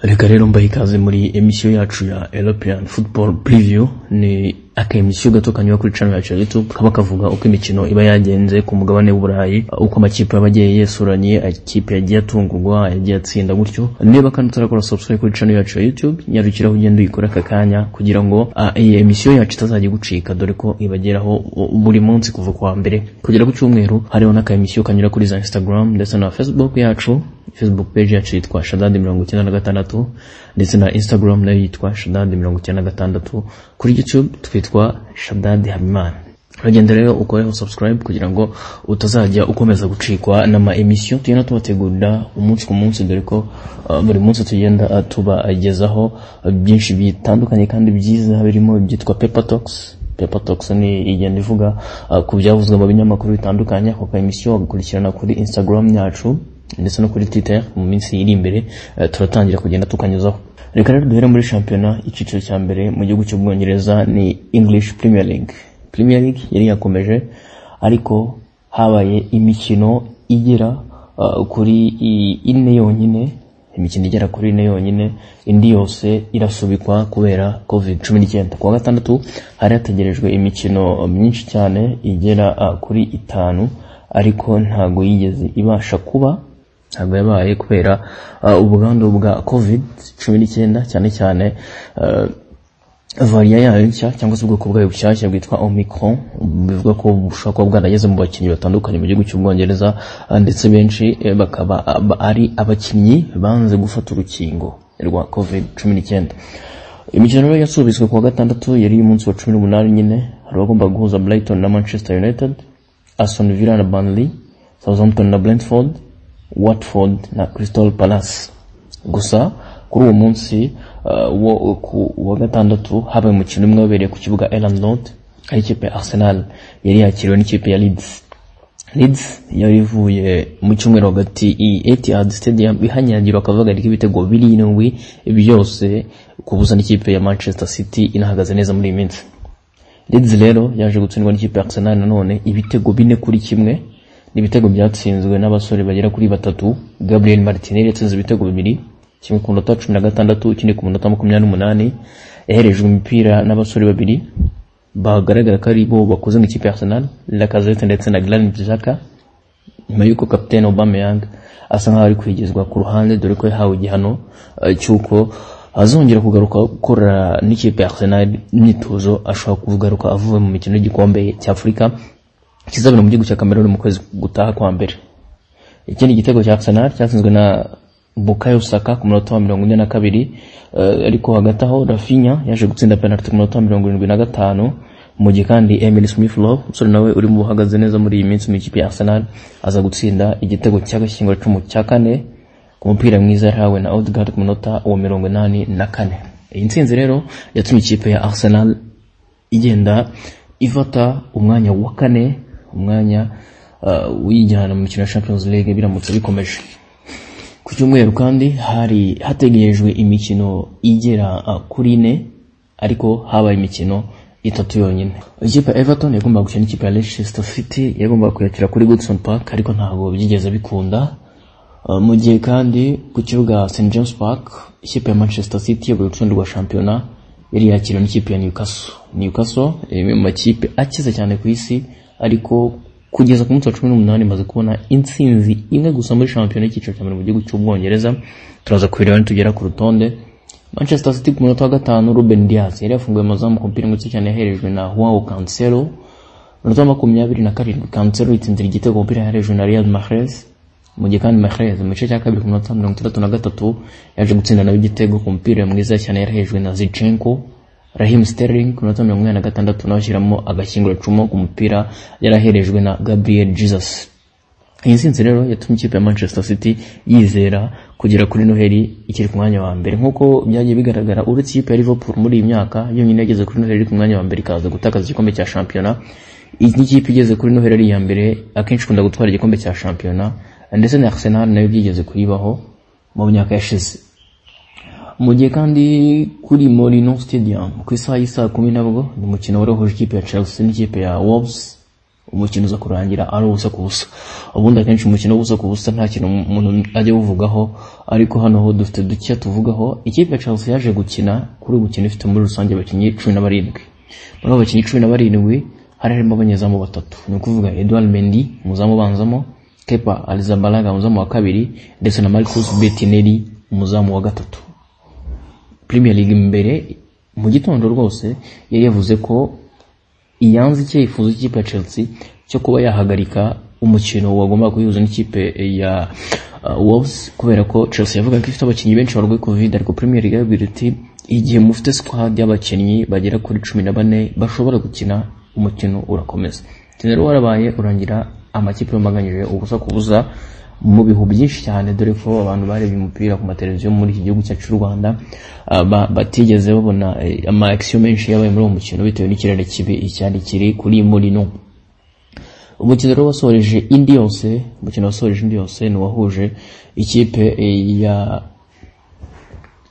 reka rero mbahe ikaze muri emisiyo yacu ya european football preview ni akemisiyo gato kanyura kuri channel yacu ya youtube kaba kavuga uko imikino iba yagenze ku mugabane w'uburayi uko amakipe yaba agiye yesuranye amakipe yagiye atungurwa yagiye atsinda gutyo niba kandi utarakora subscribe kuri channel yacu ya youtube nyarukiraho ugenda uyikora aka kanya kugira ngo ah, iyi emisiyo yacu itazajya igucika dore ko ibageraho u- buri munsi kuva ku wa mbere kugera ku cyumweru hariho n'akemisiyo kanyura kuri za instagram ndetse na facebook yacu facebook page yacu yitwa shadadi mirongo icyenda na gatandatu ndetse na instagram nayo yitwa shadadi mirongo icyenda na gatandatu kuri youtube twitwa shadadi habimana uragenda rero ukoreho subscribe kugira ngo utazajya ukomeza gucikwa n'ama emisiyo tugenda tubategurira umunsi ku munsi dore ko uh, buri munsi tugenda uh, tubagezaho uh, byinshi bitandukanye kandi byiza birimo ibyitwa paper talks Paper Talks ni igenda ivuga uh, ku byavuzwe mu binyamakuru bitandukanye ako emisiyo wagakurikirana kuri Instagram yacu ndetse no kuri Twitter mu minsi iri imbere uh, turatangira kugenda tukanyuzaho reka rero duhere muri shampiyona icyiciro cya mbere mu gihugu cy'ubwongereza ni English Premier League Premier League yari yakomeje ariko habaye imikino igera uh, kuri i- ine yonyine imikino igera kuri ine yonyine indi yose irasubikwa kubera covid cumi n'icyenda ku wa gatandatu hari hategerejwe imikino myinshi cyane igera ah, kuri itanu ariko ntago yigeze ibasha kuba ntabwo yabaye kubera ah, ubwandu bwa covid cumi n'icyenda cyane cyane ah, variya yayo nshya cyangwa se ubwoko bwayo bushyashya bwitwa omicron bivuga ko bushobora kuba bwarageze mu bakinnyi batandukanye mu gihugu cy'ubwongereza ah, ndetse benshi eh, bakaba ab- ari abakinnyi banze gufata urukingo rwa covid cumi n'icyenda imikino rero yasubitswe ku wa gatandatu yari iy'umunsi wa cumi n'umunani nyine hari abagomba guhuza brighton na manchester united aston villa na burnley southampton na brentford watford na crystal palace gusa kuri uwo munsi uh, wo ku wa gatandatu habaye umukino umwe wabereye ku kibuga Elland Road aho ikipe ya Arsenal yari yakiriwe n'ikipe ya Leeds Leeds yari ivuye mu cyumweru hagati i Etihad Stadium ihanyagirwa akavuga ibitego birindwi byose kubuza n'ikipe ya Manchester City inahagaze neza muri iyi minsi Leeds rero yaje gutsindwa n'ikipe ya Arsenal nanone ibitego bine kuri kimwe ni ibitego byatsinzwe n'abasore bagera kuri batatu Gabriel Martinelli yatsinze ibitego bibiri kimwe ku munota cumi na gatandatu ikindi ku munota makumyabiri n'umunani yaherejwe imipira n'abasore babiri bagaragara ko ari bo bakoze mu ikipe ya Arsenal Lacazette ndetse na Granit Xhaka nyuma y'uko kapitene Aubameyang asa nkaho ari kwigizwa ku ruhande dore ko yahawe igihano eh, cy'uko azongera kugaruka gukora n'ikipe ya Arsenal imyitozo ashobora kugaruka avuye mu mikino y'igikombe cy'Afurika kizabera mu gihugu cya Cameroon mu kwezi gutaha kwa mbere ikindi gitego cya Arsenal cyatsinzwe na Bukayo Saka ku munota wa mirongo ine na kabiri eh, ariko hagati aho Rafinha yaje gutsinda penalty ku munota wa mirongo irindwi na gatanu mu gihe kandi Emil Smith Rowe umusore nawe uri mu buhagaze neza muri iyi minsi mu ikipe ya Arsenal aza gutsinda igitego cy'agashyingura cumu cya kane ku mupira mwiza yahawe na Odegaard ku munota wa mirongo inani na kane iyi ntsinzi rero yatumye ikipe ya Arsenal igenda ifata umwanya wa kane umwanya uh, w'ijyana mu mikino ya champions league biramutse bikomeje ku cyumweru kandi hari hategerejwe imikino igera uh, kuri ine ariko habaye imikino itatu yonyine ikipe ya everton yagombaga gukina n'ikipe ya leicester city yagombaga kuyakira kuri goodson park ariko ntabwo byigeze bikunda Uh, mu gihe kandi ku kibuga St James Park ikipe ya Manchester City yabaye urutonde rwa shampiyona yari yakiriwe n'ikipe ya Newcastle Newcastle ni imwe mu makipe akize cyane ku isi ariko kugeza ku munsi wa cumi n'umunani imaze kubona intsinzi imwe gusa muri shampiyona y'icyiciro cya mbere mu gihugu cy'ubwongereza turaza kubireba nitugera ku rutonde Manchester City ku munota wa gatanu Ruben Dias yari yafunguye amazamu ku mupira mwinshi cyane yaherejwe na Joao Cancelo minota makumyabiri na karindwi kansero yitsindira igitego umupira yaherejwe na riyad mahrez mu gihe kandi mahrez mu gice cya kabiri ku minota mirongo itandatu na gatatu yaje gutsinda nawe igitego ku mupira mwiza cyane yarahejwe na zichenko rahim sterling ku minota mirongo inani na gatandatu nawe ashyiramo agashyinguracumu ku mupira yaraherejwe na gabriel jesus iyi nsinzi rero yatumye ikipe ya manchester city yizera kugera kuri noheli ikiri ku mwanya wa mbere nk'uko byagiye bigaragara uretse ikipe ya liverpool muri iyi myaka yonyine yageze kuri noheli iri ku mwanya wa mbere ikaza gutakaza igikombe cya shampiyona iyi ni ikipe igeze kuri noheli ari iya mbere akenshi ikunda gutwara igikombe cya shampiyona ndetse na arsenal nayo byigeze kuyibaho mu myaka yashize mu gihe kandi kuri Molino Stadium ku isaha y'isaha kumi nabwo ni umukino warohoje ikipe ya Chelsea n'ikipe ya Wolves umukino uza kurangira ari ubusa ku busa ubundi akenshi umukino w'ubusa ku busa nta kintu umuntu ajya awuvugaho ariko hano ho dufite dukeya tuvugaho ikipe ya chelsea yaje gukina kuri uyu mukino ifite muri rusange abakinnyi cumi na barindwi muri abo bakinnyi cumi na barindwi hari harimo abanyezamu batatu ni ukuvuga edouard mendi umuzamu ubanzamo kepa alizabalaga umuzamu wa kabiri ndetse na marcus betineri umuzamu wa gatatu premier league mbere mu gitondo rwose yari yavuze ko iyanze icyifuzo cy'ikipe ya chelsea cyo kuba yahagarika umukino wagombaga kuyihuza n'ikipe ya uh, wolves kubera ko chelsea yavuga ko ifite abakinnyi benshi barwaye covid ariko premier league yababwira iti igihe mufite squad y'abakinnyi bagera kuri cumi na bane bashobora gukina umukino urakomeza umukino rero warabaye urangira amakipe yomaganyije ubusa ku busa mu bihu byinshi cyane dore ko abantu barebye umupira ku mateleviziyo muri iki gihugu cyacu cy'u rwanda ah, ba- batigeze babona eh, ama action menshi yabaye muri uwo mukino bitewe n'ikirere kibi icyari kiri kuri murino umukino rero wasoreje indi yose umukino wasoreje indi yose ni uwahuje ikipe eh, ya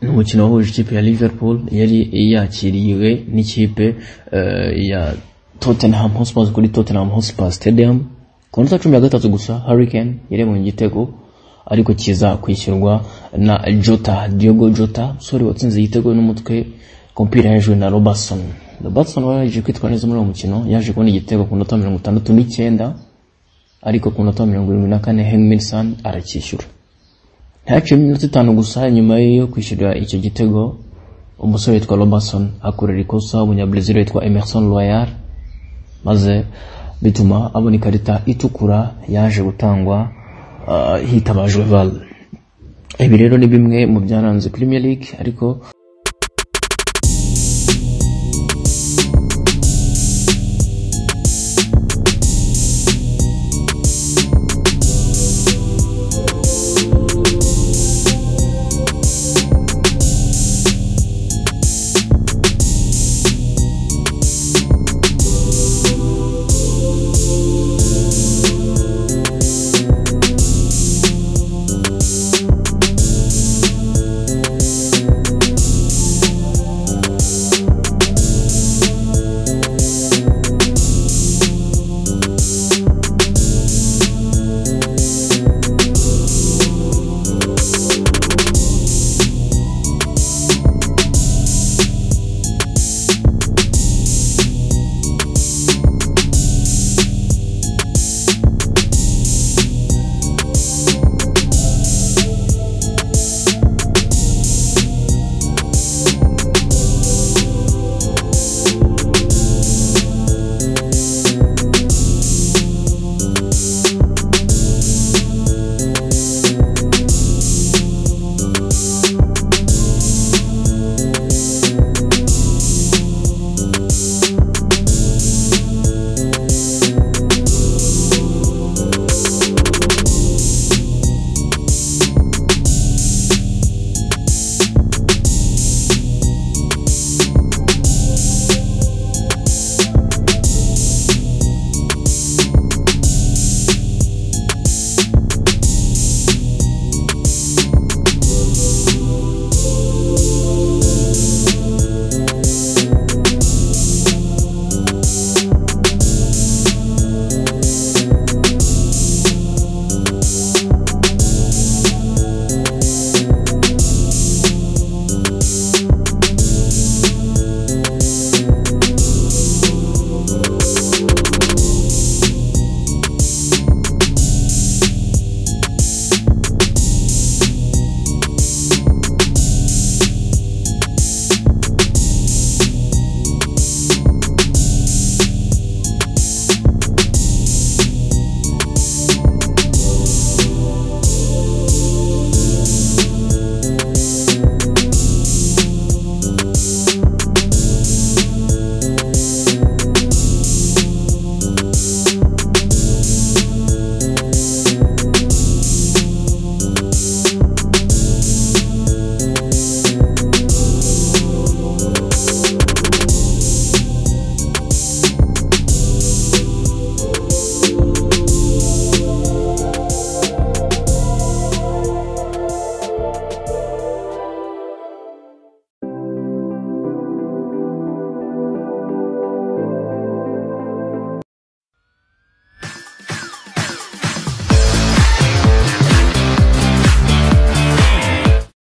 ni umukino wahuje ikipe ya liverpool yari yakiriwe n'ikipe eh, ya tottenham hotspurs kuri tottenham hotspur stadium ku minota cumi na gatatu gusa hurricane yarebonye igitego ariko kiza kwishyurwa na jota diogo jota umusore watsinze igitego n'umutwe kompira hejuru na robertson robertson wari yaje kwitwara neza muri uwo mukino yaje kubona igitego ku minota mirongo itandatu n'icyenda ariko ku minota mirongo irindwi na kane hengminson aracyishyura ntihaciyemo iminota itanu gusa nyuma yo kwishyura icyo gitego umusore witwa robertson akorera ikosa umunyabrazil witwa emerson royal maze bituma abona ikarita itukura yaje gutangwa ah, hitabajwe val ibi rero ni bimwe mu byaranze premier league ariko